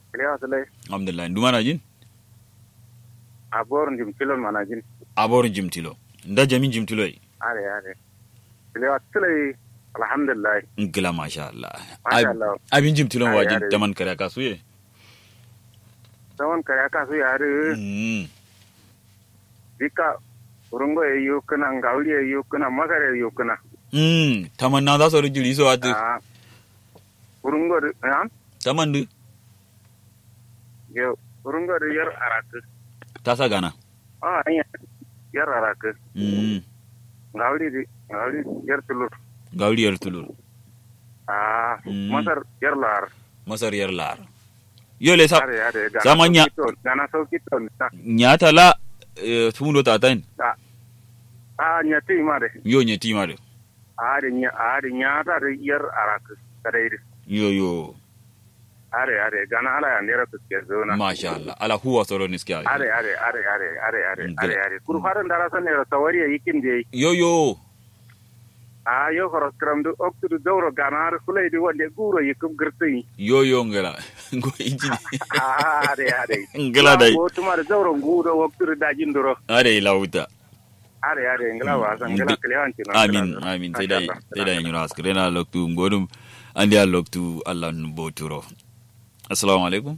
Kiliya Sulai, alhamdulillah ndu mana jin a borin jim kilon mana jin. aborin jimtilo nda jamin jimtilo yi Are are. Kiliya Sulai, alhamdulillah. ngila masha Allah Masha Ab- Allah. abin jimtilo Are, wajin are. taman kare kasu ye Sawan kaya kasu yare, Mm. dika urungo ya yi kuna, ngawuli ya yi kuna, masar ya yi kuna. Mm, taman na za su rijiri so ati Ah, Urungo da, ya? taman du Yau, urungo da yar araku. ta sa gana Ah, iya, yar araku. Mm, Ngawuli di, ngawuli yar tulur. gauriyar tulur Ah, Mm. masar yar lar. masar yar lar yo le sa Are are. gana Samanya. sauki ton, Gana sauki ton. Ah, nyata la eh, tundo ta tain Ah, nyati ma de. yo nye tima de Are nya, are nyata da yar araku. Kadai de. yo yo are are gana ala ya nera tuske zona masha Allah ala huwa soro niskiya are are are are are are Mm, are good. are kur faran dara san nera tawari yikin de yo yo a yo horos kram du ok du dawro gana ar kulay di wonde guro yikum girtin yo yo ngala ngo injini are are ngala dai ko tuma da dawro ngudo waktu da jindoro are lauta are are ngala wa san ngala Good. klewanti no amin amin sai dai sai dai nyura askare na loktu ngodum andi a loktu Allah nu boturo assalamu alaikum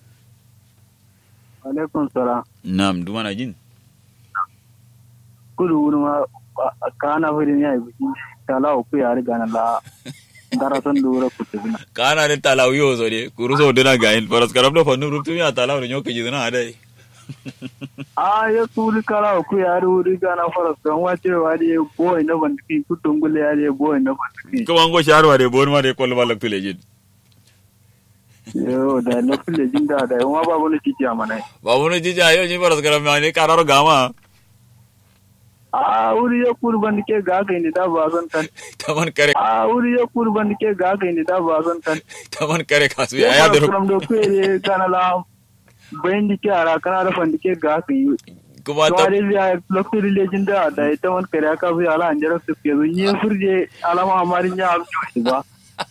alaikum salam nam dumana jin kudu wuri ma kana firi ya yi biki tala ku ya riga na la darasan dura ku tafi kana de talaw yo so de kuru so de na gain paras karam do fanu ruptu ya talaw nyo ke jidna adai a ya kuri kala ku ya ri wuri gana fara kan wace wa de boy na bandiki ku tungule ya de boy na bandiki kuma ngo sharwa de bon ma de kol ma loktu le jin yo da na kulle jinda da yawa babu ne titi amana babu no jija yo ni paras karam ma ne kararo gama a wuri ya kuri bandike ga kai ni da ba zan kan taman kare a wuri ya kuri bandike ga kai ni da ba zan kan taman kare kasu ya ya de from do ku ye kana la bayin dike ara kana da bandike ga kai kuma ta Tuwari ya lokacin rilejin da da ita wani kare aka fi ala anjara su ke zo yi furje alama amarin ya abu shi ba.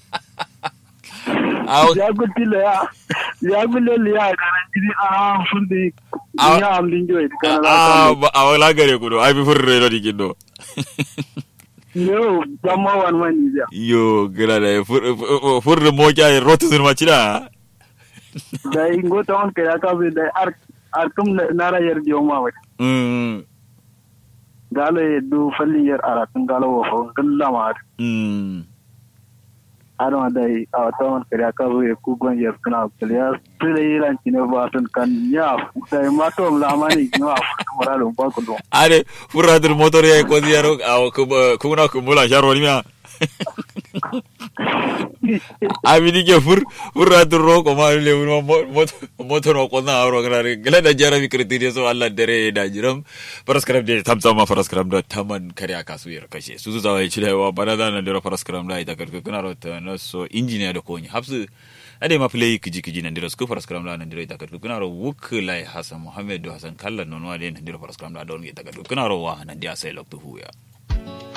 aw Ya gudu le ya ya gudu le ya garan jiri a furde Aw- ya amlin joyi kana la a kan ba awala gare ku do ai bi furre do dikindo yo jamma wan mani ja yo gira da furre mo kya rotu sun ma cida da ingo ta wani kare aka fi da ar arkum nara yar jiyo ma wai mm galo ya du fallin yar aratun galo wa fa galla ma har mm adama da a wata wani kare aka fi ku gon yar kana ya tsire yiran kine ba tun kan ya da ma to lamani no a mara don ba ku don are furratul motor ya ko ziyaro aw kuna kumula sharo ni ma abidi ke fur furratul ro ko ma le wuro motor ko na ro grare gele da jara mi kriti so Allah dare da jiram paraskram de tamsa ma paraskram da taman kare aka su yar kashe su su zawai cire wa bana da na dira paraskram da ita karku kuna ro ta no so engineer da ko ni hafsu ade ma play kiji kiji nan dira su paraskram da nan dira ita karku kuna ro wuk lai hasan muhammad do hasan kallan non wa de nan dira paraskram da don ita karku kuna ro wa nan dia sai loktu huya